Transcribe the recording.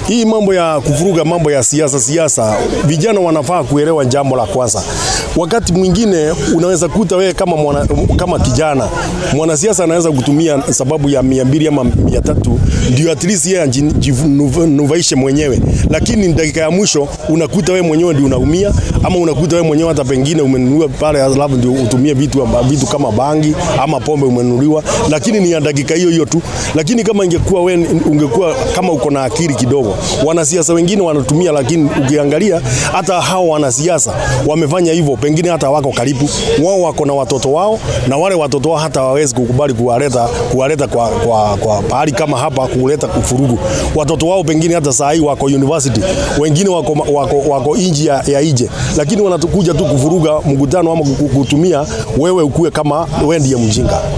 Hii mambo ya kuvuruga mambo ya siasa siasa, vijana wanafaa kuelewa jambo la kwanza. Wakati mwingine unaweza kuta wewe kama mwana, kama kijana mwanasiasa anaweza kutumia sababu ya mia mbili ama mia tatu ndio at least yeye ajinufaishe mwenyewe, lakini dakika ya mwisho unakuta wewe mwenyewe ndio unaumia, ama unakuta wewe mwenyewe hata pengine umenunua pale, alafu ndio utumie vitu vitu kama bangi ama pombe umenunuliwa, lakini ni ya dakika hiyo hiyo tu. Lakini kama ingekuwa wewe ungekuwa kama uko na akili kidogo, wanasiasa wengine wanatumia, lakini ukiangalia hata hao wanasiasa wamefanya hivyo, pengine hata wako karibu, wao wako na watoto wao, na wale watoto wao hata hawawezi kukubali kuwaleta kuwaleta kwa, kwa, kwa pahali kama hapa kuleta kufurugu. Watoto wao pengine hata saa hii wako university, wengine wako, wako, wako nje ya, ya ije, lakini wanatukuja tu kufuruga mkutano ama kutumia wewe ukue kama wewe ndiye mjinga.